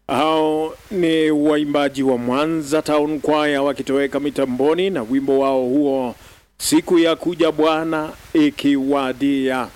Hao ni waimbaji wa Mwanza Town Choir wakitoweka mitamboni na wimbo wao huo siku ya kuja Bwana ikiwadia.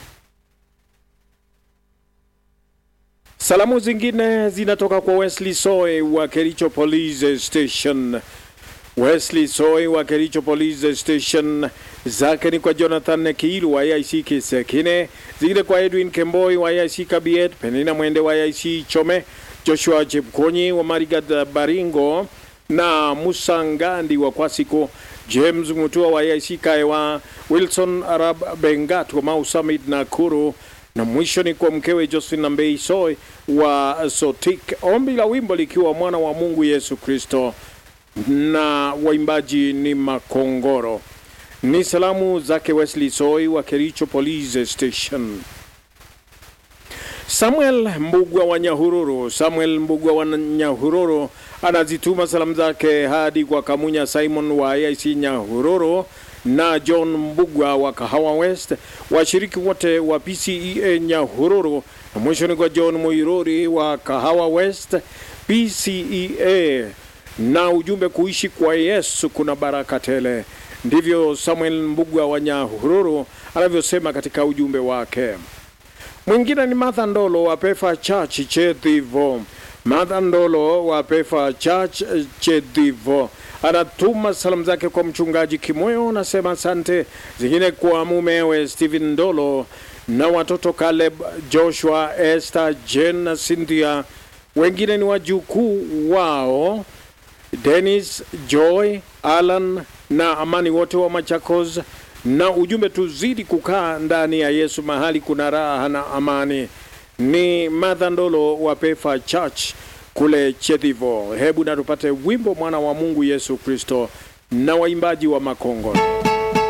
Salamu zingine zinatoka kwa Wesley Soy wa Kericho Police Station. Wesley Soy wa Kericho Police Station zake ni kwa Jonathan Kiilu wa IC Kisekine, zingine kwa Edwin Kemboi wa IC Kabiet, Penina Mwende wa IC Chome, Joshua Chepkonyi wa Marigat Baringo na Musa Ngandi wa Kwasiko, James Mutua wa IC Kaewa, Wilson Arab Bengat wa Mau Summit Nakuru na mwisho ni kwa mkewe Josephine Mbei Soy wa Sotik, ombi la wimbo likiwa mwana wa Mungu Yesu Kristo na waimbaji ni Makongoro. Ni salamu zake Wesley Soy wa Kericho Police Station. Samuel Mbugwa wa Nyahururu, Samuel Mbugwa wa Nyahururu anazituma salamu zake hadi kwa Kamunya Simon wa AIC Nyahururu na John Mbugwa wa Kahawa West, washiriki wote wa PCEA Nyahururu, na mwisho ni kwa John Muiruri wa Kahawa West PCEA, na ujumbe kuishi kwa Yesu kuna baraka tele. Ndivyo Samuel Mbugwa wa Nyahururu anavyosema katika ujumbe wake. Mwingine ni Martha Ndolo wa Pefa Church Chedhivo. Martha Ndolo wa Pefa Church Chedhivo anatuma salamu zake kwa mchungaji Kimoyo, anasema asante. Zingine kwa mumewe Stephen Ndolo na watoto Caleb, Joshua, Esther, Jen na Cynthia. Wengine ni wajukuu wao Dennis, Joy, Alan na Amani, wote wa Machakos, na ujumbe tuzidi kukaa ndani ya Yesu, mahali kuna raha na amani. Ni Martha Ndolo wa Pefa Church kule Chedhivo. Hebu na tupate wimbo mwana wa Mungu Yesu Kristo na waimbaji wa Makongoro.